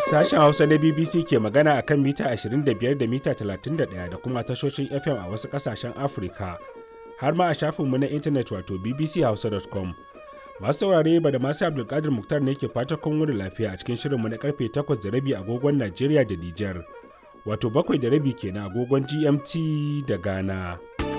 Sashen Hausa na BBC ke magana a kan mita 25 da mita 31 da kuma tashoshin FM a wasu ƙasashen Afirka, har ma a shafinmu na intanet wato bbchausa.com. Masu saurare ba da masu Abdulkadir Muktar ne ke fata kun wuni lafiya a cikin shirinmu na karfe 8 da rabi agogon Najeriya da Nijar, wato bakwai da rabi kenan agogon GMT da Ghana.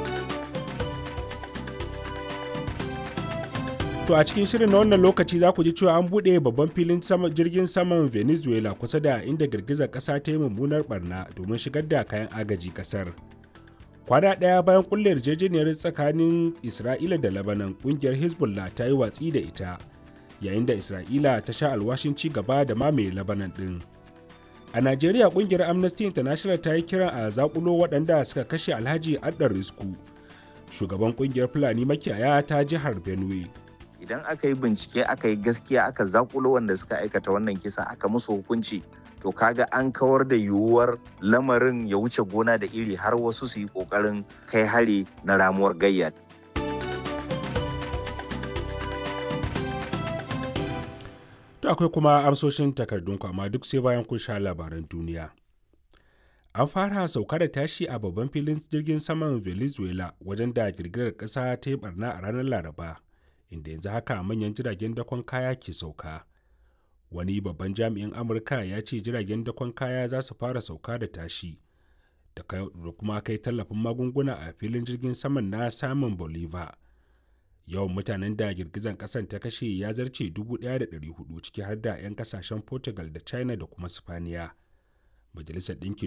To a cikin shirin na wannan lokaci za ku ji cewa an buɗe babban filin jirgin saman Venezuela kusa da inda girgizar ƙasa ta yi mummunar barna domin shigar da kayan agaji ƙasar. Kwana ɗaya bayan ƙulla yarjejeniyar tsakanin Isra'ila da Labanan ƙungiyar Hezbollah ta yi watsi da ita, yayin da Isra'ila ta sha alwashin ci gaba da mamaye Labanan ɗin. A Najeriya ƙungiyar Amnesty International ta yi kiran a zaƙulo waɗanda suka kashe Alhaji Addar Risku, shugaban ƙungiyar Fulani makiyaya ta jihar Benue. idan aka yi bincike aka yi gaskiya aka zakulo wanda suka aikata wannan kisa aka musu hukunci to kaga an kawar da yiwuwar lamarin ya wuce gona da iri har wasu su yi kokarin kai hari na ramuwar gayya To akwai kuma amsoshin takardun amma duk sai bayan kun sha labaran duniya. An fara sauka da tashi a babban filin jirgin saman Venezuela wajen da girgirar ƙasa ta yi barna a ranar Laraba. inda yanzu haka manyan jiragen dakon kaya ke sauka wani babban jami'in amurka ya ce jiragen dakon kaya za su fara sauka da tashi da kuma kai tallafin magunguna a filin jirgin saman na samun bolivar yawan mutanen da girgizan kasan ta kashe ya zarce 1,400 ciki har da 'yan kasashen portugal da china da kuma spaniya majalisar ɗinkin